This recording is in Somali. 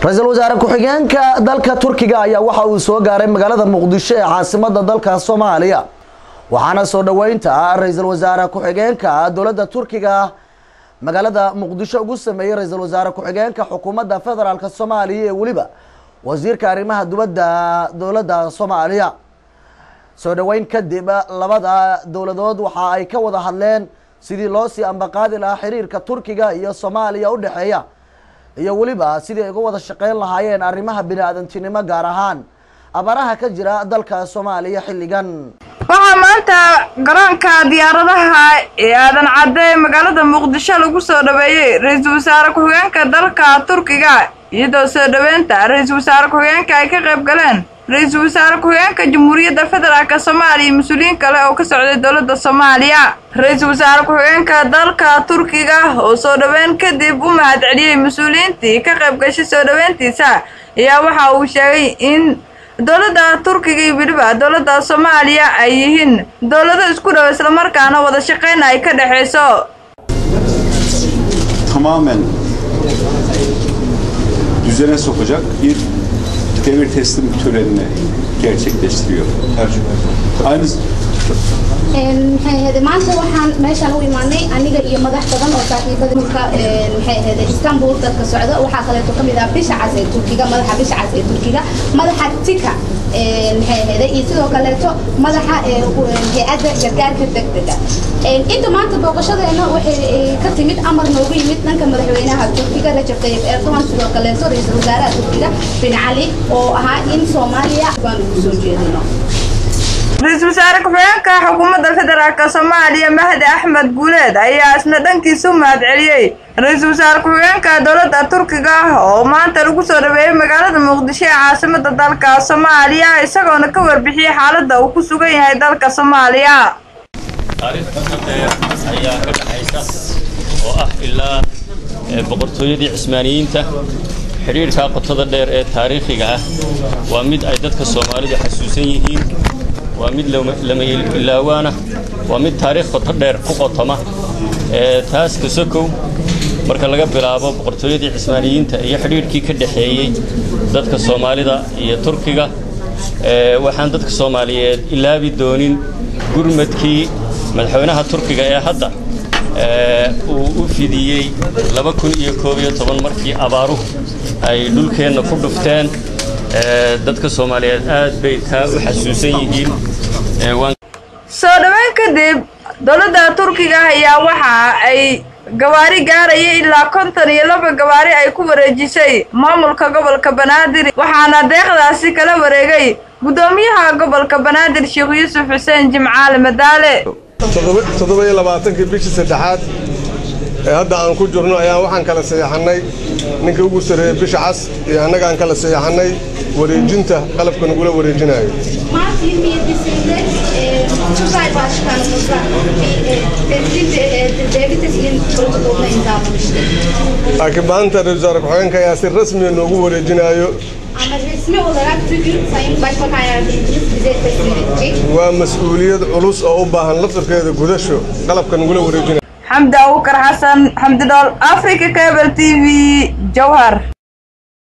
ra-iisul wasaare ku-xigeenka dalka turkiga ayaa waxa uu soo gaaray magaalada muqdisho ee caasimada dalka soomaaliya waxaana soo dhoweynta ra-iisul wasaare ku-xigeenka dowladda turkiga magaalada muqdisho ugu sameeyey ra-iisul wasaare ku-xigeenka xukuumadda federaalk soomaaliya ee weliba wasiirka arrimaha dibadda dowladda soomaaliya soo dhoweyn kadib labada dowladood waxa ay ka wada hadleen sidii loo sii ambaqaadi lahaa xiriirka turkiga iyo soomaaliya u dhexeeya iyo weliba sidii ay uga wada shaqeyn lahaayeen arrimaha bini-aadantinimo gaar ahaan abaaraha ka jira dalka soomaaliya xilligan waxaa maanta garoonka diyaaradaha ee aadan cadde ee magaalada muqdisho lagu soo dhaweeyey ra-iisul wasaare ku-xigeenka dalka turkiga iyadoo soo dhoweynta ra-iisul wasaare ku-xigeenka ay ka qayb galeen ra-iisul wasaare ku-xigeenka jamhuuriyadda federaalk soomaaliya iyo mas-uuliyiin kale oo ka socday dowladda soomaaliya ra-iisul wasaare ku-xigeenka dalka turkiga oo soo dhoweyn kadib u mahad celiyey mas-uuliyiintii ka qayb gashay soo dhoweyntiisa ayaa waxa uu sheegay in dowladda turkiga iyo weliba dowladda soomaaliya ay yihiin dowlado isku dhow islamarkaana wada shaqeyn ay ka dhexayso tamamen düzene sokacak bir devir teslim törenini gerçekleştiriyor. Aynı maxay ahayde maanta waxaan meeshaan u imaanay aniga iyo madax badan oo saaxiibada mulka maxay ahayde istanbul dadka socda waxaa kaleeto ka mid ah bisha cas ee turkiga madaxa bisha cas ee turkiga madaxa tika maxay ahayde iyo sidoo kaleeto madaxa hay-adda gargaarka degdega inta maanta booqashadeena waxay ka timid amar noogu yimid dhanka madaxweynaha turkiga rajab tayyib erdogan sidoo kaleeto ra-iisul wasaaraha turkiga bin cali oo ahaa in soomaaliya baan ugu soo jeedino ra-iisul wasaare ku-xigeenka xukuumadda federaalk soomaaliya mahdi axmed guuleed ayaa isna dhankiisa u mahad celiyey ra-iisul wasaare ku-xigeenka dowladda turkiga oo maanta lagu soo dhaweeyey magaalada muqdisho ee caasimada dalka soomaaliya isagoona ka warbixiyey xaaladda uu ku sugan yahay dalka soomaaliya taariikh qoto dheer ayaa ka dhaxaysa oo ah ilaa boqortooyadii cismaaniyiinta xidhiidhkaa qotada dheer ee taariikhiga ah waa mid ay dadka soomaalidu xasuusan yihiin waa mid lama ilaawaana waa mid taariikh qoto dheer ku qotoma taas kasokow marka laga bilaabo boqortooyadii cismaaniyiinta iyo xidhiidhkii ka dhexeeyey dadka soomaalida iyo turkiga waxaan dadka soomaaliyeed ilaabi doonin gurmadkii madaxweynaha turkiga ee hadda uu u fidiyey laba kun iyo koob iyo toban markii abaaruhu ay dhulkeenna ku dhufteen dadka soomaaliyeed aad bay taa u xasuusan yihiin soo dhoweyn kadib dowladda turkiga ayaa waxa ay gawaari gaaraya ilaa konton iyo laba gawaari ay ku wareejisay maamulka gobolka banaadir waxaana deeqdaasi kala wareegay guddoomiyaha gobolka banaadir sheekh yuusuf xuseen jimcaale madaale toddoba iyo labaatankii bishii saddexaad ee hadda aan ku jirno ayaan waxaan kala saxeexannay ninkii ugu sarreeyey bisha cas iyo annagaan kala saxeexannay wareejinta qalabka nagula wareejinayo Mart 27'sinde e, Tugay Başkanımızla bir e, teslim e, e, devlet teslim protokoluna imzalamıştık. laakiin maanta ra-iisul wasaare ku-xigeenka ayaa si rasmiya noogu wareejinayo Ama resmi olarak bugün Sayın Başbakan Yardımcımız bize teslim edecek. waa mas-uuliyad culus oo u baahan laftarkeeda gudasho qalabka nagula wareejinayo xamdi abukar xasan xamdi dhool africa cable t v jowhar